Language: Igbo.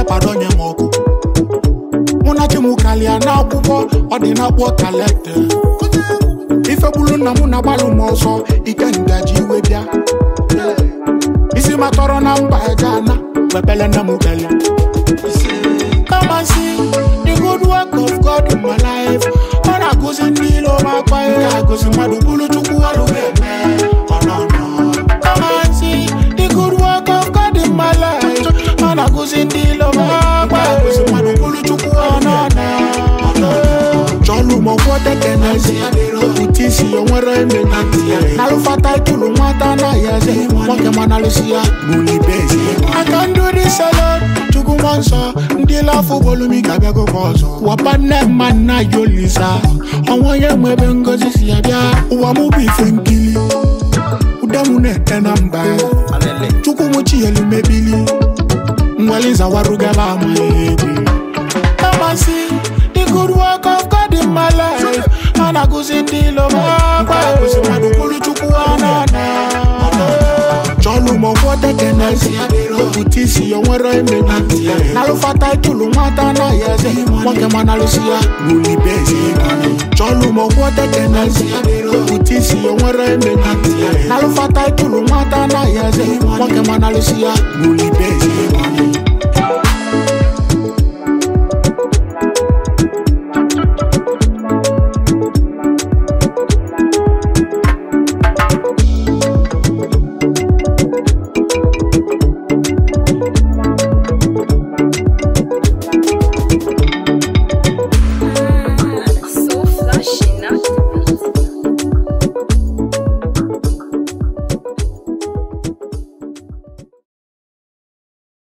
akpadonye m ọkụ mụ na chi m kalịa n'akwụkwọ ọ dị n'akpọ kalete ifegbulu nna m na-agbalụ m ọsọ ike ngaji iwe bịa isi matọrọ na mba gana mepele nna m kelia Come and see the good work of God in my life. Ọ na-agụzi ndị ilo m akpa ihe agụzi mmadụ bụrụ chukwu ọrụ ga-eme ọ nọ nọ. Come and see the good work of God in my life. Ọ na-agụzi ndị ilo m akpa ihe agụzi mmadụ bụrụ chukwu ọ nọ nọ. ọ nọ nọ. Chọlụ m ọgwọ tekenezi Okwute isi ya nwere eme na ntị ya Nalụfata itulu nwata anaghị eze Nwoke ma nalụsi ya bulibezi Aka ndụ dị salon Chukwu nwa nsọ Ndị lafụ bolumi ga-abịagokwa ọzọ Wapa nne mma nna Yolisa Ọnwa onye nwe ebe ngozi si ya bịa Ụwa mụ bụ ife nkili Ude mụ na-ete na mba Chukwu mụ chiyelu mebili Nweli zawarugaba amaghị egwu Kamasi, the good work of God in my life. And I go in the love of God. Kusi madu kulu chuku anana. Cholu mo wote kenesi. Okutisi yo nwere eme na nti. Nalufata itulu nwata na yeze. Mwake manalusia. Muli bezi. Cholu mo wote kenesi. Okutisi yo nwere eme na nti. Nalufata itulu nwata na yeze. Mwake manalusia. Muli bezi. So flashing.